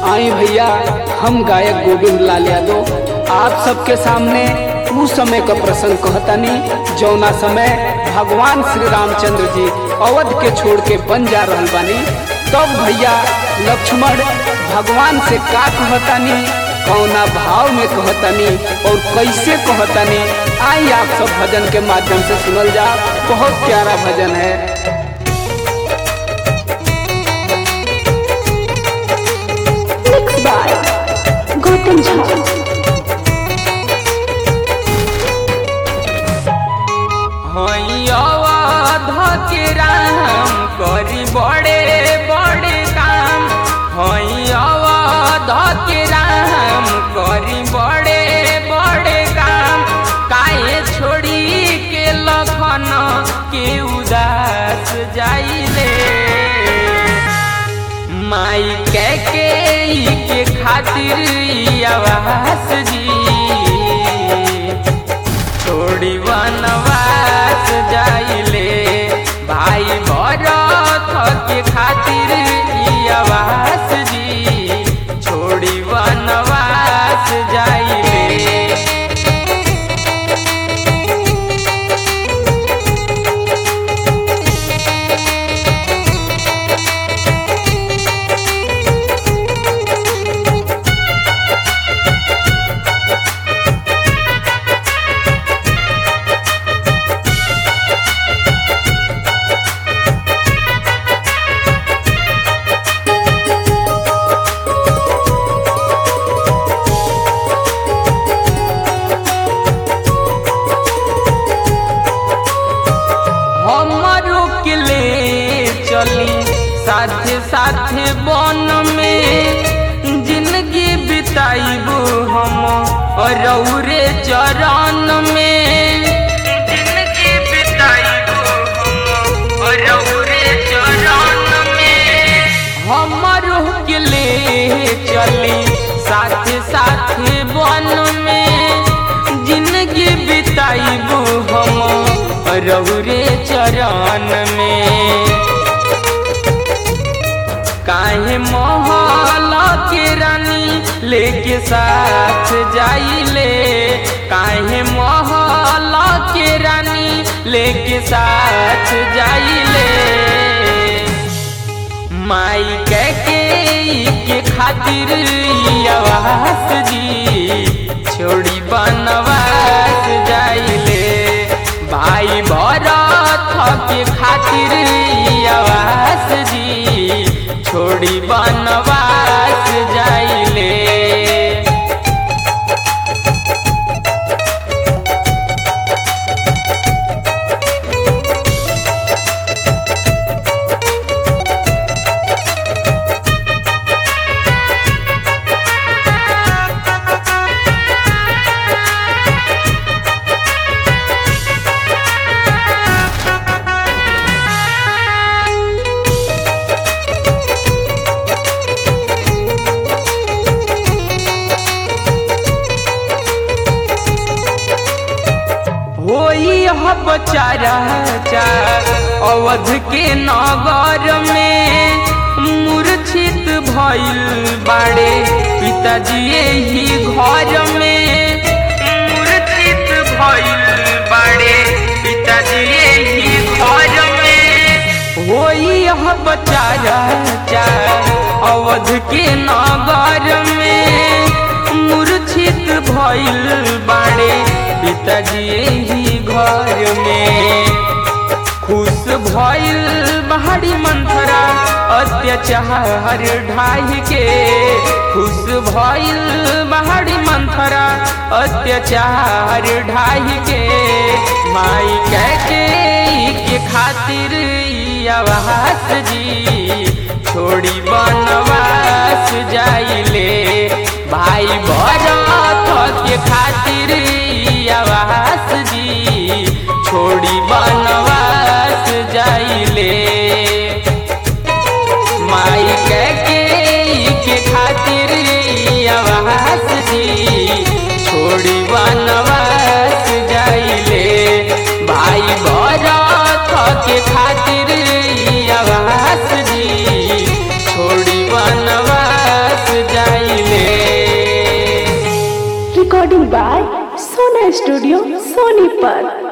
आई भैया हम गायक गोविंद लाल यादव आप सबके सामने उस समय का प्रसंग कहतानी जौना समय भगवान श्री रामचंद्र जी अवध के छोड़ के बन जा रहल बानी तब भैया लक्ष्मण भगवान से का कहतानी कौना भाव में कहतानी और कैसे कहतानी आई आप सब भजन के माध्यम से सुनल जा बहुत प्यारा भजन है Mixed by Gautam Jha. Awadh के राम करी बड़े बड़े काम हई अवध के राम करी बड़े बड़े काम काहे छोड़ी के लखन के उदास जाइले माई के के के खातिर ई आवास जी छोड़ी वनवास जाइले भाई भरत के खातिर ई आवास जी छोड़ी वनवास जाइले हमरो के ले चली साथे साथे बन में जिंदगी बिताइबू हम रौरे चरण में जिंदगी बिताइबू हम रौरे चरण में हमरो के ले चली साथे साथे बन में जिंदगी बिताइबू हम रौरे चरण में काहे महल के रानी लेके साथ जाइले काहे महल के रानी लेके साथ जाइले माई के के के खातिर ई आवास जी छोड़ी बनवास जाइले भाई भरत के खातिर ई आवास जी छोड़ी बनवास जाइले होई यह बचारा चार अवध के नगर में मूर्छित भइल बाड़े पिताजी ही घर में मूर्छित भइल बाड़े पिताजी ही घर में होई यह बचारा चार अवध के नगर में मूर्छित भइल बाड़े पिताजी ही घर में खुश भइल बहाड़ी मंथरा अत्याचार ढाई के खुश भइल बहाड़ी मंथरा अत्याचार ढाई के माई कह के के खातिर ई आवास जी छोड़ी बनवास जाइले भाई भरत के खातिर ई आवास जी छोड़ी बनवास जाइले माई के के के खातिर ई आवास जी छोड़ी बनवास जाइले भाई भरत के खातिर ई आवास जी छोड़ी बनवास जा recording by Sona Studio, Sonipat.